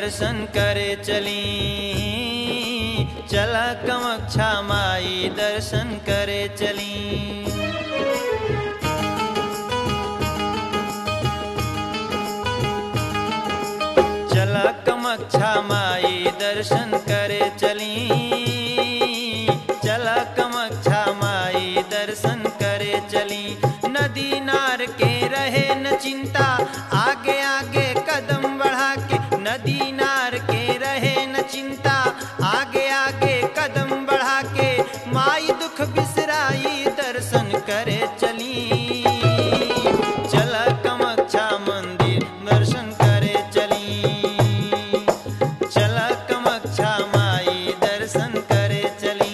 दर्शन करे चली चला कमक्षा माई दर्शन करे चली चला कमक्षा माई दर्शन करे चली चला कमक्षा माई दर्शन करे चली नदी नार के रहे न चिंता आगे आगे कदम बढ़ा के नदी नार के रहे न चिंता आगे आगे कदम बढ़ा के माई दुख बिसराई दर्शन करे चली चला कमक्षा मंदिर दर्शन करे चली चला कमक्षा माई दर्शन करे चली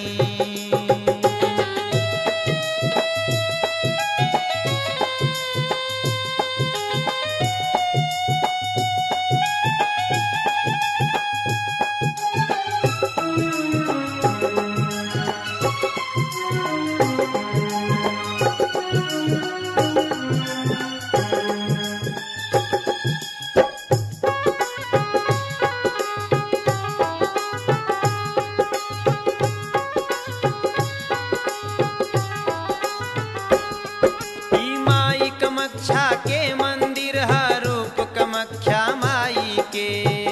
ई माई कमक्षा के मंदिर ह रूप कमख्या माई के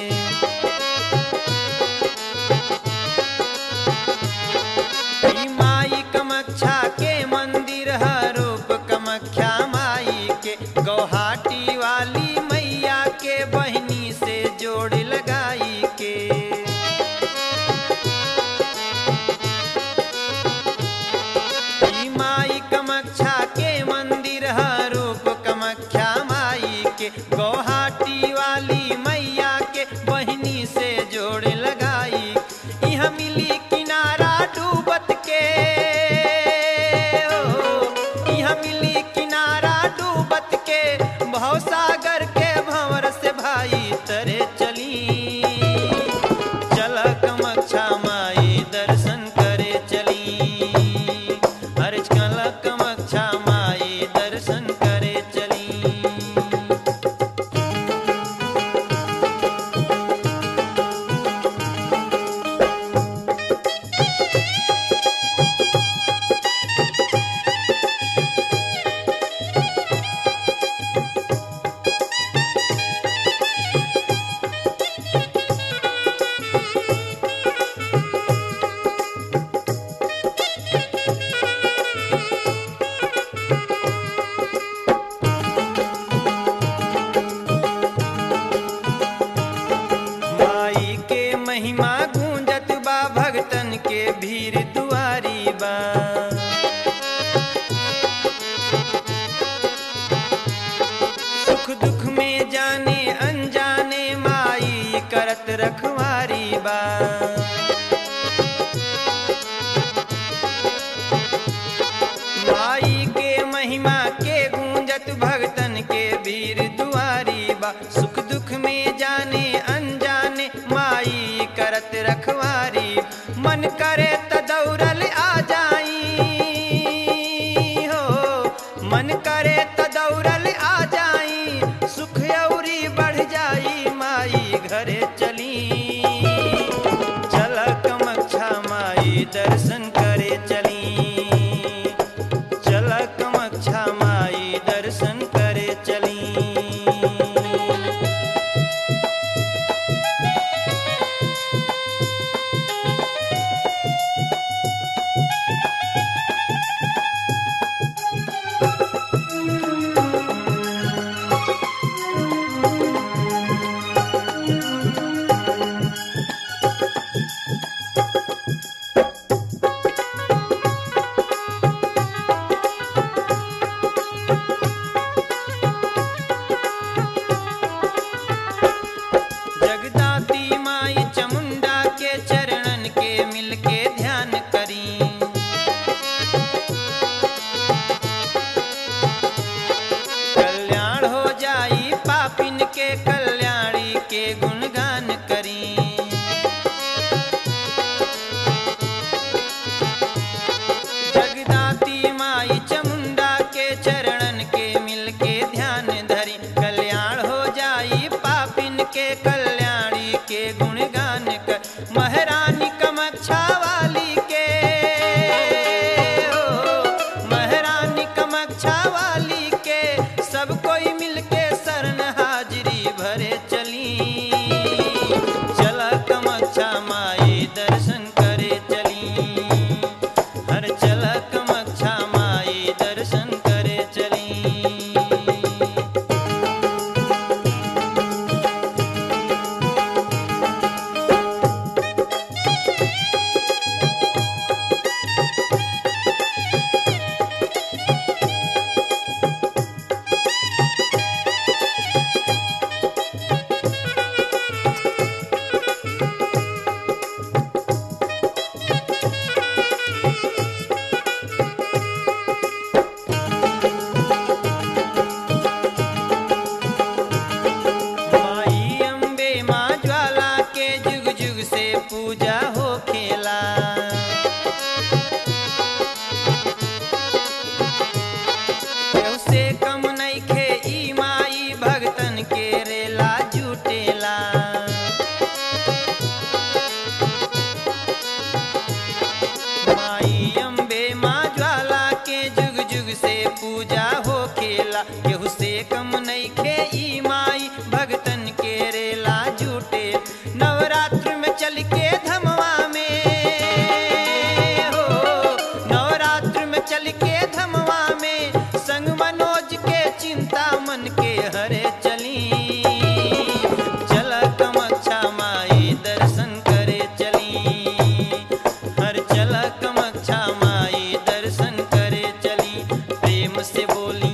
ई माई कमक्षा के मंदिर ह रूप कमख्या माई के गौहाटी वाली मैया के बहनी से जोड़ लगाई के ई माई कमक्षा के मंदिर ह रूप कमख्या माई के गौहाटी वाली मैया के बहनी से जोड़ लगाई यहाँ मिली किनारा डूबत के ओ, यहाँ मिली किनारा डूबत के भवसागर के भंवर से भाई तरे चली चल कमक्षा माई दर्शन करे चली हर चल कमक्षा माई दर्शन करे चली माई के महिमा गूंजत बा भगतन के भीड़ दुआरी बा सुख दुख में जाने अनजाने माई करत रखवारी बा माई के महिमा के गूंजत भगतन के वीर दुआरी बा सुख दुख में जाने अनजाने माई करत रखवारी मन करे त दौड़ल आ जाई हो मन करे त दौड़ल आ जाई सुख औरी बढ़ जाई माई घरे चली चल कमक्षा माई दर्शन करे चली चल कमक्षा माई दर्शन करे चली से पूजा हो खेला केहू से कम नहीं खे ई माई भगतन के रेला जुटे नवरात्र में चल के धमवा में हो नवरात्र में चल के धमवा में संग मनोज के चिंता मन के हरे चली चल कमच्छा माई दर्शन करे चली हर चल कमच्छा माई दर्शन करे चली प्रेम से बोली